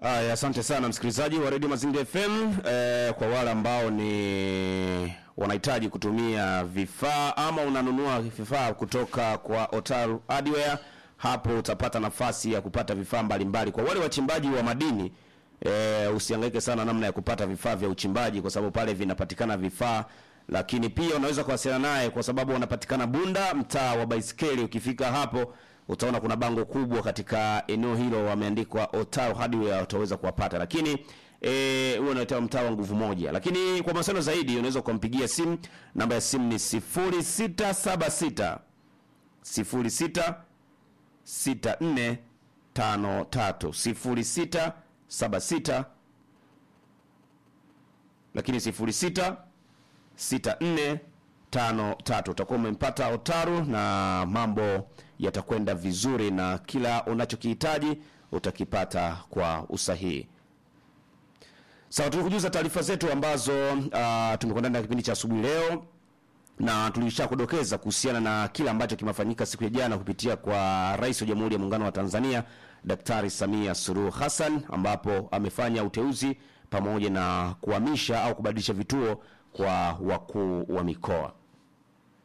Aya, asante sana msikilizaji wa Radio Mazingira FM. Eh, kwa wale ambao ni wanahitaji kutumia vifaa ama unanunua vifaa kutoka kwa Otaru Hardware, hapo utapata nafasi ya kupata vifaa mbalimbali. Kwa wale wachimbaji wa madini eh, usihangaike sana namna ya kupata vifaa vya uchimbaji, kwa sababu pale vinapatikana vifaa lakini pia unaweza kuwasiliana naye kwa sababu wanapatikana Bunda, mtaa wa Baiskeli. Ukifika hapo utaona kuna bango kubwa katika eneo hilo wameandikwa Otaru Hardware, utaweza kuwapata. Lakini eh huo unaitwa mtaa wa nguvu moja. Lakini kwa masuala zaidi unaweza kumpigia simu, namba ya simu ni 0676 06 64 53 0676 lakini 06 6453 utakuwa umempata Otaru na mambo yatakwenda vizuri, na kila unachokihitaji utakipata kwa usahihi. Sawa, tulikujuza taarifa zetu ambazo uh, tumekuwa ndani ya kipindi cha asubuhi leo na tulisha kudokeza kuhusiana na kile ambacho kimefanyika siku ya jana kupitia kwa Rais wa Jamhuri ya Muungano wa Tanzania Daktari Samia Suluhu Hassan, ambapo amefanya uteuzi pamoja na kuhamisha au kubadilisha vituo kwa wakuu wa mikoa.